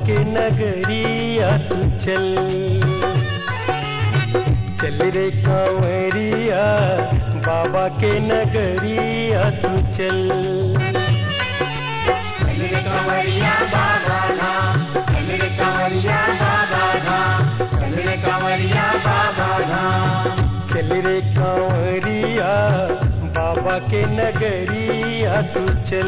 के नगरिया तू चल चल रे कांवरिया बाबा के नगरिया तू चल चल रे कंवरिया बाबा धाम चल रे कंवरिया बाबा धाम चल रे कंवरिया बाबा धाम चल रे कांवरिया बाबा के नगरिया तू चल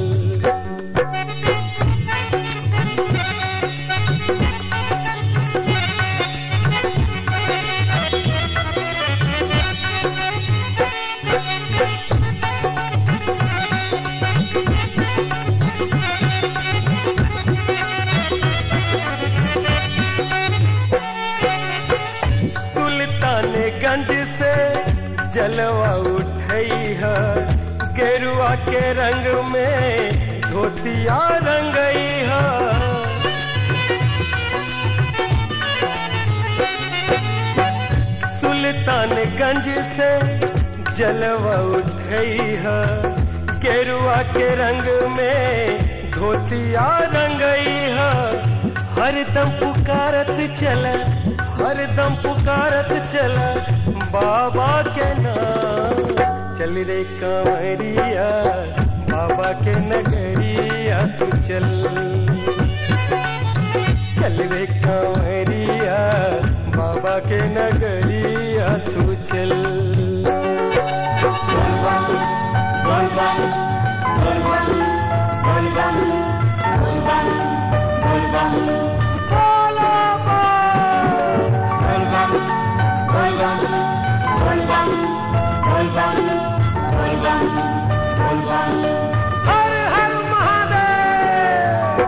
सुल्तानगंज से जलवा उठई है गेरुआ के रंग में धोतिया रंगई है सुल्तानगंज से जलवा उठई है गेरुआ के रंग में धोतिया रंगई है हरदम पुकारत चल हरदम पुकारत चल बाबा के नाम चल रे कांवरिया बाबा के नगरिया तू चल चल रे कांवरिया बाबा के नगरिया तू चल बोल बम बोल बम बोल बम बोल बम बोल बम बोल बम बोलो बम। बोल बम बोल बम बोल बम बोल बम बोल बम बोल बम हर हर महादेव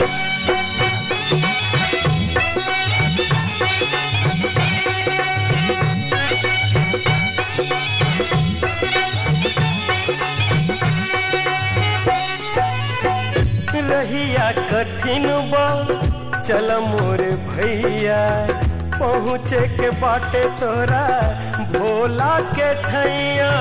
रहिया कठिन बा चल मोर भैया पहुँचे के बाटे तोरा भोला के ठैया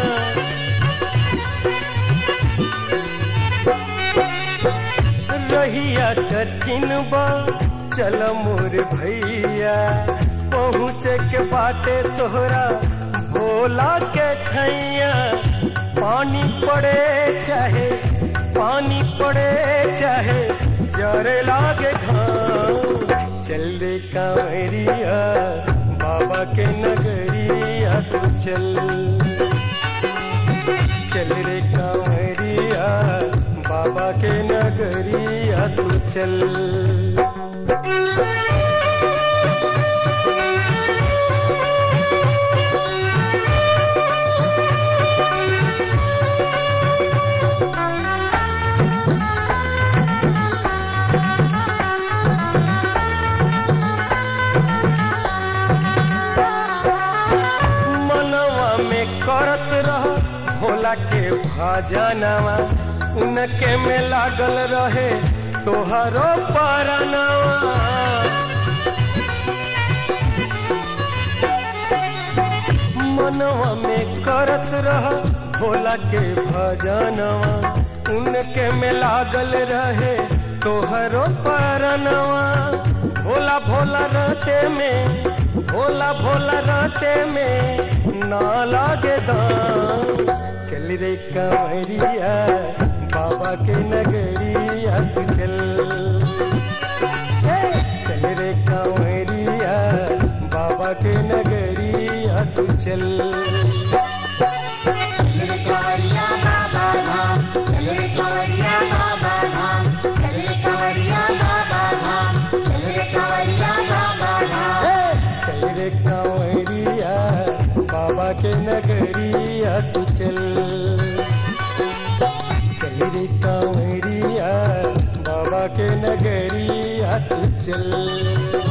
रहिया कठिन बा चल मोर भैया पहुँचे के बाटे तोहरा भोला के ठैया पानी पड़े चाहे पानी पड़े चाहे जरे लागे घाम चल रे कांवरिया बाबा के नगरिया तू चल चल रे कांवरिया बाबा के नगरिया तू चल मनवा में करत रह भोला के भजनवा उनके में लागल रहे तोहरो परनवा मनवा में करत रह भोला के भजनवा उनके में लागल रहे तोहरो परनवा भोला भोला रहते में भोला भोला रहते में ना लागे दाम चल रे कांवरिया बाबा के नगरिया तू चल ए, चल रे कांवरिया बाबा के नगरिया तू चल चल रे कंवरिया बाबा धाम चल रे कंवरिया बाबा धाम चल रे कंवरिया बाबा धाम चल रे कंवरिया बाबा धाम ए, चल रे कांवरिया बाबा के नगरिया तू चल चल रे कांवरिया बाबा के नगरिया तू चल